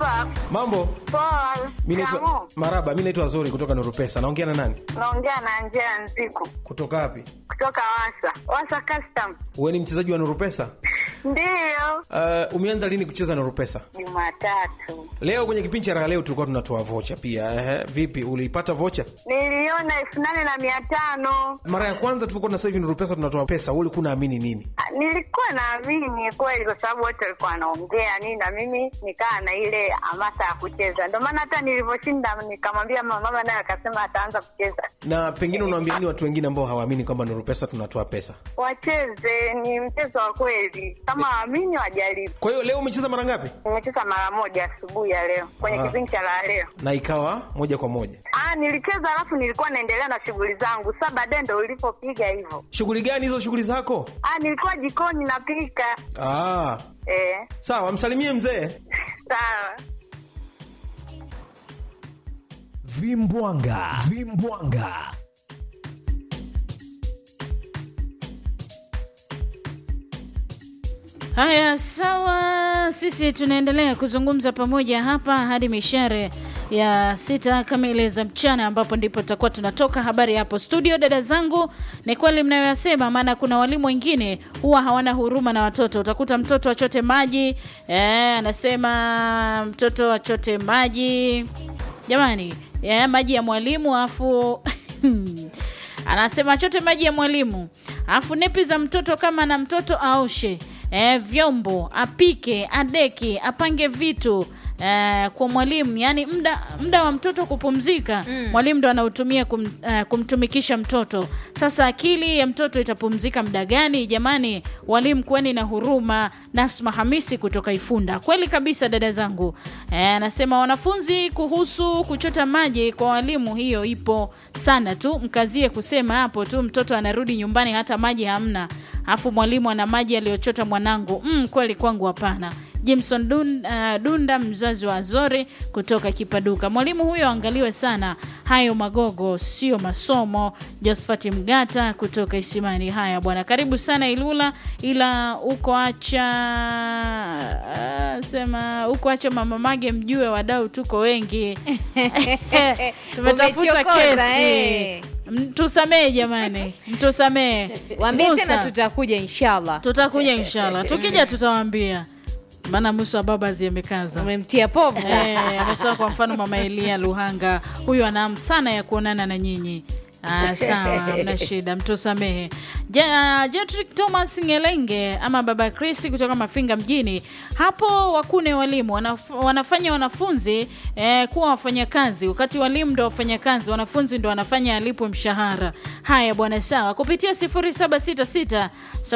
Poa. Mambo? Poa. Mimi naitwa Shikamoo. Maraba, mimi naitwa Zuri kutoka Nuru Pesa. Naongea na nani? Naongea na Angela Nziku Kutoka wapi? kutoka Wasa. Wasa Custom. Wewe ni mchezaji wa Nuru Pesa? Ndiyo. Uh, umeanza lini kucheza Nuru Pesa? Jumatatu. Leo kwenye kipindi cha raha leo tulikuwa tunatoa vocha pia. Ehe, vipi uliipata vocha? Niliona elfu nane na mia tano. Mara ya kwanza tulikuwa na sasa hivi Nuru Pesa tunatoa pesa, wewe ulikuwa unaamini nini? Ah, Nilikuwa naamini kweli kwa sababu wote walikuwa wanaongea nini, na mimi nikaa na ile hamasa ya kucheza. Ndio maana hata nilivyoshinda nikamwambia mama, mama naye akasema ataanza kucheza. Na pengine unawaambia nini watu wengine ambao hawaamini kwamba Nuru Pesa tunatoa pesa? Wacheze, ni mchezo wa kweli, kama waamini wajaribu. Kwa hiyo leo umecheza mara ngapi? Nimecheza mara moja asubuhi ya leo kwenye Ah. kipindi cha la leo. Na ikawa moja kwa moja. Ah, nilicheza alafu nilikuwa naendelea na shughuli zangu. Sasa baadaye ndo ulipopiga hivyo. Shughuli gani hizo shughuli zako? Ah, nilikuwa jikoni napika. Ah, Eh, sawa, msalimie mzee. sawa. Vimbwanga, vimbwanga. Haya, sawa, sisi tunaendelea kuzungumza pamoja hapa hadi mishare ya sita kamili za mchana, ambapo ndipo tutakuwa tunatoka habari hapo studio. Dada zangu, ni kweli mnayoyasema, maana kuna walimu wengine huwa hawana huruma na watoto. Utakuta mtoto achote maji eh, anasema mtoto achote maji, jamani, ya maji ya mwalimu afu anasema achote maji ya mwalimu afu nepi za mtoto kama na mtoto aoshe e, vyombo apike adeki apange vitu e, kwa mwalimu yani mda, mda wa mtoto kupumzika mm. mwalimu ndo anautumia kum, e, kumtumikisha mtoto sasa akili ya mtoto itapumzika mda gani jamani walimu kuweni na huruma nasma hamisi kutoka ifunda kweli kabisa dada zangu e, anasema wanafunzi kuhusu kuchota maji kwa walimu hiyo ipo sana tu mkazie kusema hapo tu mtoto anarudi nyumbani hata maji hamna afu mwalimu ana maji aliyochota mwanangu mm, kweli kwangu hapana jimson Dun, uh, dunda mzazi wa azori kutoka kipaduka mwalimu huyo angaliwe sana hayo magogo sio masomo josphat mgata kutoka isimani haya bwana karibu sana ilula ila uko acha uh, sema uko acha mama mage mjue wadau tuko wengi tumetafuta Umechokoza, kesi eh. mtusamee jamani mtusamee Waambie Musa, tena tutakuja inshallah. tutakuja inshallah tukija tutawaambia maana musa babazi amekaza Umemtia povu. Eh, amesema kwa mfano mama elia luhanga huyu ana hamu sana ya kuonana na nyinyi Ah, sawa mna shida mtusamehe Ja- jetrick thomas ngelenge ama baba kristi kutoka mafinga mjini hapo wakune walimu wanaf, wanafanya wanafunzi eh, kuwa wafanyakazi wakati walimu ndo wafanyakazi wanafunzi ndo wanafanya alipwe mshahara haya bwana sawa kupitia 0766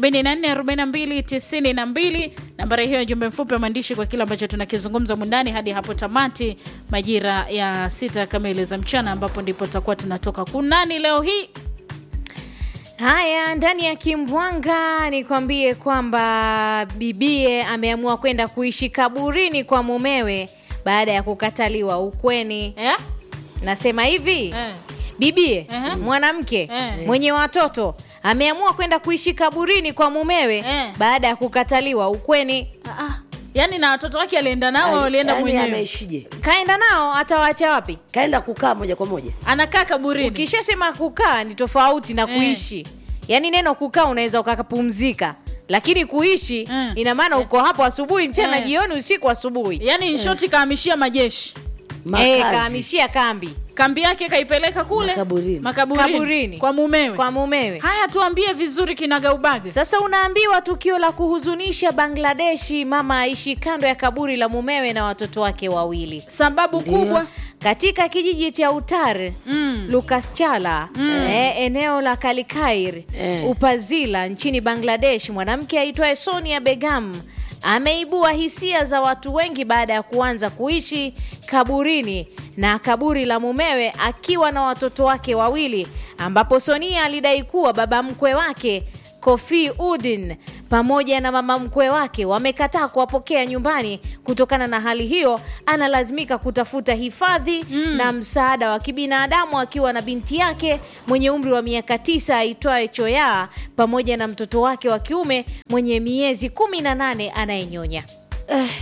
744292 nambari hiyo jumbe mfupi wa maandishi kwa kile ambacho tunakizungumza mundani hadi hapo tamati majira ya sita kamili za mchana ambapo ndipo tutakuwa tunatoka kunani leo hii Haya, ndani ya Kimbwanga nikwambie kwamba bibie ameamua kwenda kuishi kaburini kwa mumewe baada ya kukataliwa ukweni. eh? Nasema hivi Eh. bibie Ehe. mwanamke Eh. mwenye watoto ameamua kwenda kuishi kaburini kwa mumewe Eh. baada ya kukataliwa ukweni. Ah, ah. yaani na watoto wake alienda nao au alienda Yaani mwenyewe ameishije? Kaenda nao, atawaacha wapi? Kaenda kukaa moja kwa moja. anakaa kaburini Ukishasema kukaa ni tofauti na Eh. kuishi. Yaani neno kukaa unaweza ukapumzika, lakini kuishi Eh. ina maana uko hapo asubuhi, mchana, Eh. jioni, usiku, asubuhi. yaani inshoti kahamishia majeshi Eh, Makazi. kahamishia kambi kambi yake kaipeleka kule Makaburini. makaburini, Kaburini. kwa mumewe kwa mumewe. haya tuambie vizuri kinagaubaga Sasa unaambiwa tukio la kuhuzunisha Bangladeshi, mama aishi kando ya kaburi la mumewe na watoto wake wawili sababu Ndio. kubwa katika kijiji cha Utar mm. Lucas Chala eh, eneo la Kalikair Eh. Upazila nchini Bangladesh, mwanamke aitwaye Sonia Begum ameibua hisia za watu wengi baada ya kuanza kuishi kaburini na kaburi la mumewe akiwa na watoto wake wawili, ambapo Sonia alidai kuwa baba mkwe wake Kofi Udin pamoja na mama mkwe wake wamekataa kuwapokea nyumbani. Kutokana na hali hiyo, analazimika kutafuta hifadhi na msaada wa kibinadamu akiwa na binti yake mwenye umri wa miaka tisa aitwaye Choya pamoja na mtoto wake wa kiume mwenye miezi kumi na nane anayenyonya.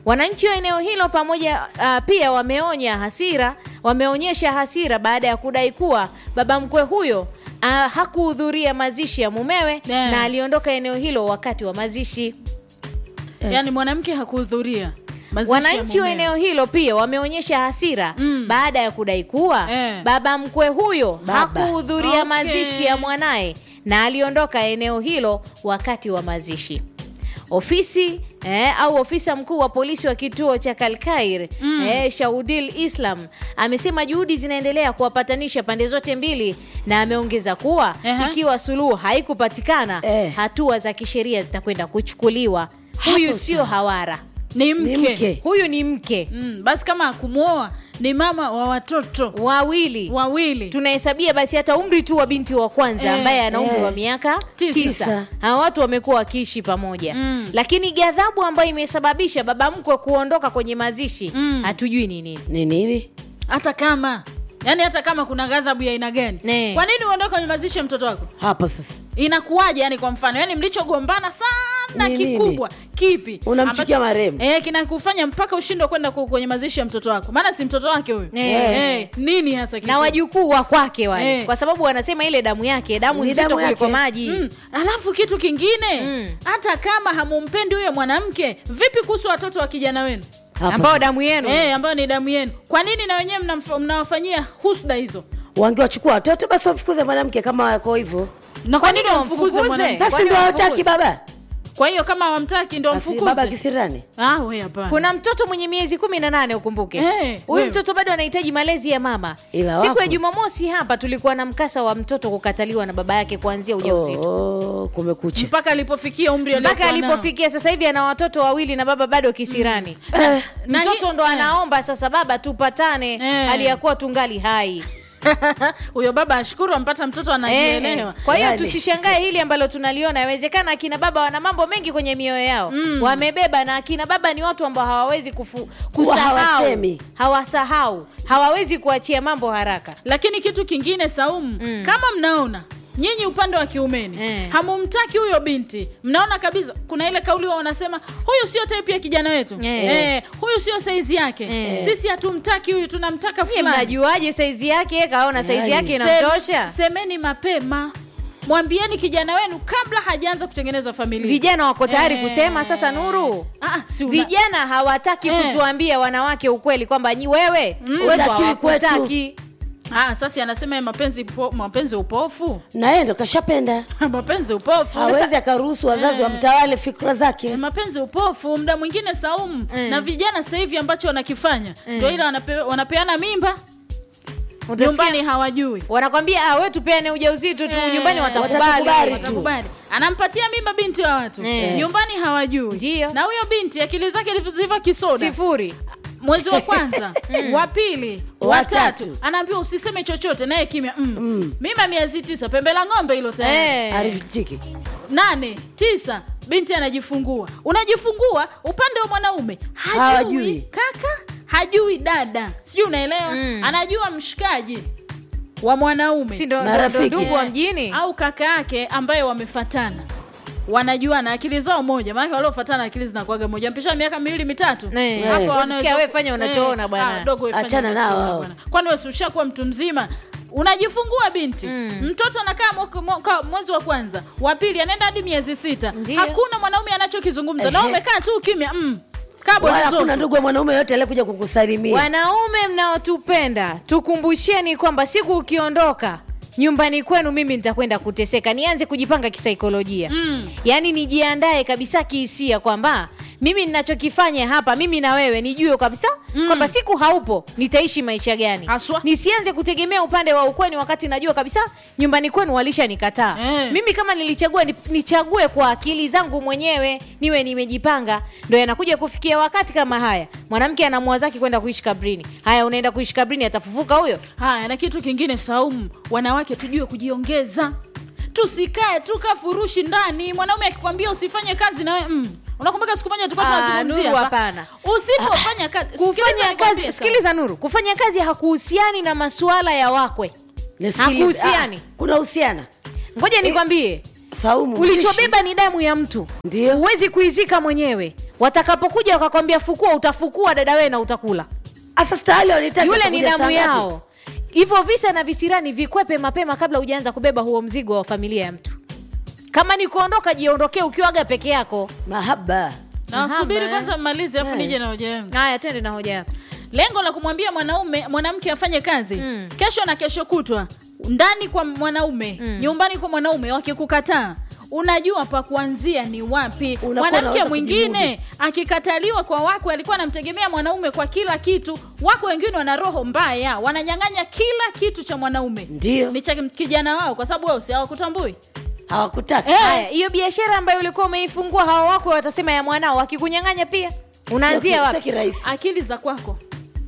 Wananchi wa eneo hilo pamoja uh, pia wameonya hasira, wameonyesha hasira baada ya kudai kuwa baba mkwe huyo uh, hakuhudhuria mazishi ya mumewe Yeah. na aliondoka eneo hilo wakati wa mazishi. yaani mwanamke hakuhudhuria mazishi ya Wananchi wa mumewe. eneo hilo pia wameonyesha hasira Mm. baada ya kudai kuwa Eh. baba mkwe huyo Baba. hakuhudhuria Okay. mazishi ya mwanaye na aliondoka eneo hilo wakati wa mazishi. Ofisi eh, au ofisa mkuu wa polisi wa kituo cha Kalkair Mm. eh, Shaudil Islam amesema juhudi zinaendelea kuwapatanisha pande zote mbili, na ameongeza kuwa Ehe. ikiwa suluhu haikupatikana Eh. hatua za kisheria zitakwenda kuchukuliwa. Huyu Hapo sio sawa. hawara, ni mke, Ni mke. huyu ni mke Mm, basi kama akumwoa ni mama wa watoto wawili wawili tunahesabia basi hata umri tu wa binti wa kwanza Eh, ambaye ana umri eh. wa miaka Tisa. tisa hawa watu wamekuwa wakiishi pamoja Mm. lakini ghadhabu ambayo imesababisha baba mkwe kuondoka kwenye mazishi Mm. hatujui ni nini ni nini hata kama yaani hata kama kuna ghadhabu ya aina gani Ne. kwa nini uondoke kwenye mazishi ya mtoto wako hapo sasa inakuwaje yani kwa mfano yani mlichogombana sana Ni nini? kikubwa kipi Unamchukia ambacho- marehemu. eh, kinakufanya mpaka ushindwe kwenda ku- kwenye mazishi ya mtoto wako maana si mtoto wake huyu Eh. eh, nini hasa na kikubwa? wajukuu wa kwake wale Eh. kwa sababu wanasema ile damu yake damu Ni nzito damu kuliko yake. maji Mm. alafu kitu kingine Mm. hata kama hamumpendi huyo mwanamke vipi kuhusu watoto wa kijana wenu Hapo ambao sasa. damu yenu eh, ambayo ni damu yenu kwa nini na wenyewe mnamf- mnawafanyia husda hizo wangewachukua watoto basi wamfukuze mwanamke kama wako hivyo na kwa nini nini wamfukuze wamfukuze? mwanamke sasa Kwani ndio hawataki wamfukuze? baba kwa hiyo kama wamtaki ndo basi baba mfukuze kisirani ah, we hapana kuna mtoto mwenye miezi kumi na nane ukumbuke Eh, huyu wewe. mtoto bado anahitaji malezi ya mama Ila siku wako. ya jumamosi hapa tulikuwa na mkasa wa mtoto kukataliwa na baba yake kuanzia ujauzito oh, kumekucha mpaka alipofikia umri mpaka aliokuwa nao. alipofikia sasa hivi ana watoto wawili na baba bado kisirani Eh, Na mtoto hi- ndo eh. anaomba sasa baba tupatane Eh. aliyakuwa tungali hai huyo baba ashukuru ampata mtoto Eh, anajielewa kwa hiyo Yani. tusishangae hili ambalo tunaliona yawezekana akina baba wana mambo mengi kwenye mioyo yao Mm. wamebeba na akina baba ni watu ambao hawawezi kufu, kusahau hawasemi. hawasahau hawawezi kuachia mambo haraka lakini kitu kingine saumu Mm. kama mnaona nyinyi upande wa kiumeni Eh. hamumtaki huyo binti mnaona kabisa kuna ile kauli wa wanasema huyu sio type ya kijana wetu Eh. Eh, huyu sio saizi yake Eh. sisi hatumtaki huyu tunamtaka Nyie fulani mnajuaje saizi yake kaona saizi Yani. yake Sem- inamtosha semeni mapema mwambieni kijana wenu kabla hajaanza kutengeneza familia vijana wako tayari Eh. kusema sasa nuru Ah, si una- vijana hawataki Eh. kutuambia wanawake ukweli kwamba nyi wewe wetu Hutakiwi kwetu. hawakutaki Ah, sasa anasema ya mapenzi po, mapenzi upofu na yeye ndo kashapenda mapenzi upofu hawezi akaruhusu wazazi wamtawale fikra zake mapenzi upofu muda mwingine saumu Mm. na vijana sasa hivi ambacho wanakifanya ndio ile wanape, wanapeana mimba Utasikia- nyumbani hawajui wanakwambia ah, we tupeane ujauzito tu Eh, nyumbani watakubali watakubali. watakubali anampatia mimba binti wa watu Eh. nyumbani hawajui Ndio. na huyo binti akili zake zilivyoziva kisoda sifuri mwezi wa kwanza wa pili wa Watatu. tatu anaambiwa usiseme chochote naye kimya mm. mimba miezi tisa pembe la ng'ombe hilo tayari Eh. arifichiki nane tisa binti anajifungua unajifungua upande wa mwanaume hajui Hawajui. kaka hajui dada sijui unaelewa Mm. anajua mshikaji wa mwanaume si ndo- ndo Marafiki. ndo ndugu wa mjini au kaka yake ambaye wamefatana wanajuana akili zao moja maanake waliofatana akili zinakuaga moja mpishana miaka miwili mitatu Eh. hapo Eh. wanaweza- Sikia, we fanya unachoona Eh, bwana. ah, dogo we fanya Achana nao unachoona hao. bwana. kwani wewe si ushakuwa mtu mzima unajifungua binti Mm. mtoto anakaa mwaka- mwaka- mwezi wa kwanza wa pili anaenda hadi miezi sita Ndiyo. hakuna mwanaume anachokizungumza na Ehe. umekaa tu kimya mm. Kabo wala lizozo. hakuna ndugu wa mwanaume yote aliyekuja kukusalimia wanaume mnaotupenda tukumbusheni kwamba siku ukiondoka nyumbani kwenu mimi nitakwenda kuteseka nianze kujipanga kisaikolojia Mm. yaani nijiandae kabisa kihisia kwamba mimi ninachokifanya hapa mimi na wewe nijue kabisa Mm. kwamba siku haupo nitaishi maisha gani Haswa. nisianze kutegemea upande wa ukweni wakati najua kabisa nyumbani kwenu walishanikataa Eh. mimi kama nilichagua ni- nichague kwa akili zangu mwenyewe niwe nimejipanga ndo yanakuja kufikia wakati kama haya mwanamke anamua zake kwenda kuishi kabrini haya unaenda kuishi kabrini atafufuka huyo haya na kitu kingine saumu wanawake tujue kujiongeza tusikae tu kafurushi ndani mwanaume akikwambia usifanye kazi nawe mm. unakumbuka siku moja tulikuwa Ah, tunazungumzia Nuru, hapa? hapana. usipofanya kazi Sikiliza kufanya nikwambie kazi Saumu. sikiliza nuru kufanya kazi hakuhusiani na masuala ya wakwe Nisikilize. Hakuhusiani. Ah, kuna husiana ngoja nikwambie saumu ulichobeba ni damu ya mtu Ndio. huwezi kuizika mwenyewe watakapokuja wakakwambia fukua utafukua dada wewe na utakula Asa stahali wanitaka yule ni kuja damu saa ngapi? yao hivyo visa na visirani vikwepe mapema kabla hujaanza kubeba huo mzigo wa familia ya mtu kama ni kuondoka jiondokee ukiwaga peke yako mahaba na Mahaba, wasubiri eh. kwanza mmalize afu Eh. nije na hoja yangu haya twende na hoja yako lengo la kumwambia mwanaume mwanamke afanye kazi Mm. kesho na kesho kutwa ndani kwa mwanaume Mm. nyumbani kwa mwanaume wakikukataa unajua pa kuanzia ni wapi Unakuwa mwanamke unaweza mwingine akikataliwa kwa wakwe alikuwa anamtegemea mwanaume kwa kila kitu wako wengine wana roho mbaya wananyang'anya kila kitu cha mwanaume Ndio. ni cha kijana wao kwa sababu wao si hawakutambui hawakutaka Eh. haya hiyo biashara ambayo ulikuwa umeifungua hawa wako watasema ya mwanao wakikunyang'anya pia unaanzia Sio wapi kirahisi akili za kwako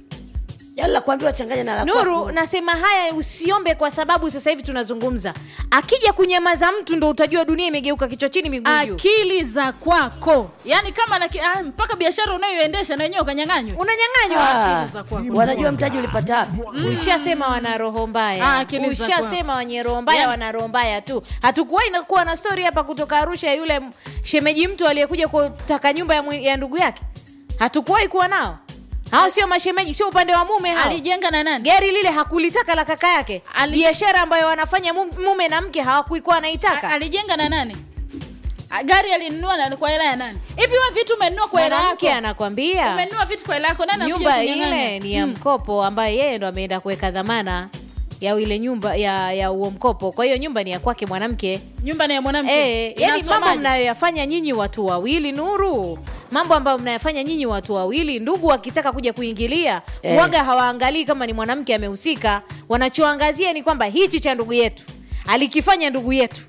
yala la kuambiwa changanya na la nuru kwako. nasema haya usiombe kwa sababu sasa hivi tunazungumza akija kunyamaza mtu ndo utajua dunia imegeuka kichwa chini miguu juu akili za kwako yaani kama na, ki- ah, mpaka biashara unayoendesha na wenyewe ukanyang'anywa unanyang'anywa Ah, akili za kwako. wanajua mtaji ulipata wapi ushasema wana roho Ah, mbaya akili za ushasema wenye roho mbaya Yaani- wana roho mbaya tu hatukuwahi na kuwa na stori hapa kutoka arusha ya yule m- shemeji mtu aliyekuja kutaka nyumba ya, mwi- ya ndugu yake hatukuwahi kuwa nao hao sio mashemeji sio upande wa mume hao alijenga na nani gari lile hakulitaka la kaka yake Ali- biashara ambayo wanafanya mu- mume na mke hawakuikuwa A- anaitaka alijenga na nani A, gari alinunua na kwa hela ya nani hivi wewe vitu umenunua kwa hela yako mwanamke anakwambia umenunua vitu kwa hela yako nani anakuja nyumba kunyang'anya? ile ni ya Mm. mkopo ambaye yeye ndo ameenda kuweka dhamana ya ile nyumba ya ya huo mkopo kwa hiyo nyumba ni ya kwake mwanamke nyumba ni ya mwanamke Eh, yani mambo Inasomaje? mnayoyafanya nyinyi watu wawili nuru mambo ambayo mnayafanya nyinyi watu wawili ndugu wakitaka kuja kuingilia Eh. waga hawaangalii kama ni mwanamke amehusika wanachoangazia ni kwamba hichi cha ndugu yetu alikifanya ndugu yetu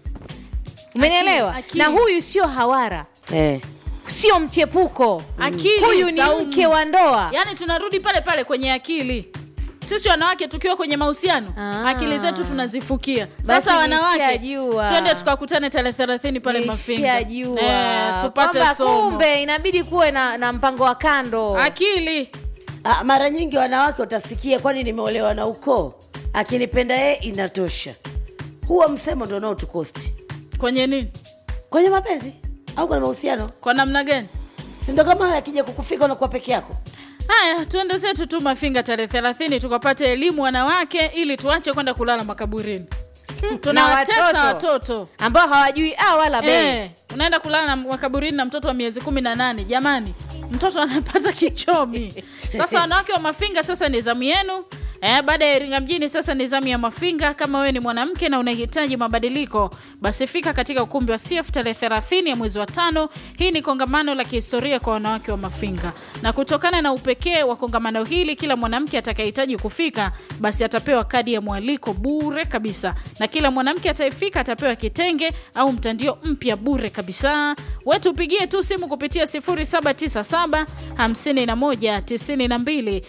umenielewa Akili, na akili. huyu sio hawara eh. sio mchepuko Akili, huyu ni Saumu. mke wa ndoa yaani tunarudi pale pale kwenye akili sisi wanawake tukiwa kwenye mahusiano Ah. akili zetu tunazifukia Basi sasa wanawake nishajua. twende tukakutane tarehe thelathini pale mafinga Nishajua. Eh, tupate Kwamba somo kumbe inabidi kuwe na, na mpango wa kando akili Ah, mara nyingi wanawake utasikia kwani nimeolewa na ukoo akinipenda yeye inatosha huo msemo ndo unaotukosti kwenye nini kwenye mapenzi au kwenye mahusiano kwa namna gani sindo kama hayo akija kukufika unakuwa peke yako haya tuende zetu tu mafinga tarehe thelathini tukapate elimu wanawake ili tuache kwenda kulala makaburini tunawatesa watoto. watoto ambao hawajui a wala bei Eh, unaenda kulala na makaburini na mtoto wa miezi kumi na nane jamani mtoto anapata kichomi sasa wanawake wa mafinga sasa ni zamu yenu Eh, baada ya Iringa mjini sasa ni zamu ya Mafinga. Kama wewe ni mwanamke na unahitaji mabadiliko, basi fika katika ukumbi wa CF tarehe 30 ya mwezi wa tano. Hii ni kongamano la kihistoria kwa wanawake wa Mafinga, na kutokana na upekee wa kongamano hili, kila mwanamke atakayehitaji kufika basi atapewa kadi ya mwaliko bure kabisa, na kila mwanamke atayefika atapewa kitenge au mtandio mpya bure kabisa. Wewe tupigie tu simu kupitia 0797 51 92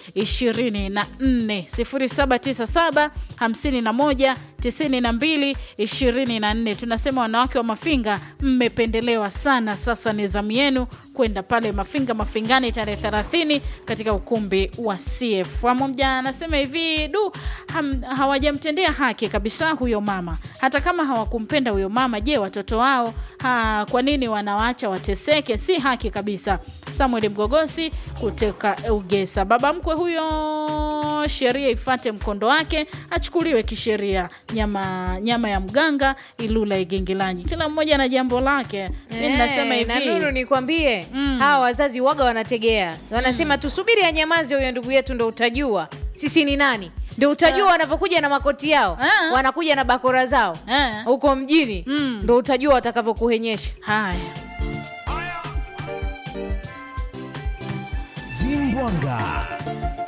24 0797 51 92 24. Tunasema wanawake wa Mafinga mmependelewa sana. Sasa ni zamu yenu kwenda pale Mafinga Mafingani tarehe 30 katika ukumbi wa CF. Mmoja anasema hivi du, ham, hawajamtendea haki kabisa huyo mama. Hata kama hawakumpenda huyo mama, je, watoto wao ha, kwa nini wanawaacha wateseke? Si haki kabisa. Samuel Mgogosi kutoka Ugesa. Baba mkwe huyo, sheria ifate mkondo wake, achukuliwe kisheria. Nyama nyama ya mganga Ilula Igengelanyi, kila mmoja na jambo lake. Mi nasema Eh, na hivi Nuru nikwambie Mm. hawa wazazi waga wanategea wanasema tusubiri anyamaze huyo ndugu yetu ndo utajua sisi ni nani ndo utajua wanavyokuja na makoti yao Ah. wanakuja na bakora zao Eh. huko mjini Mm. ndo utajua watakavyokuhenyesha haya Vimbwanga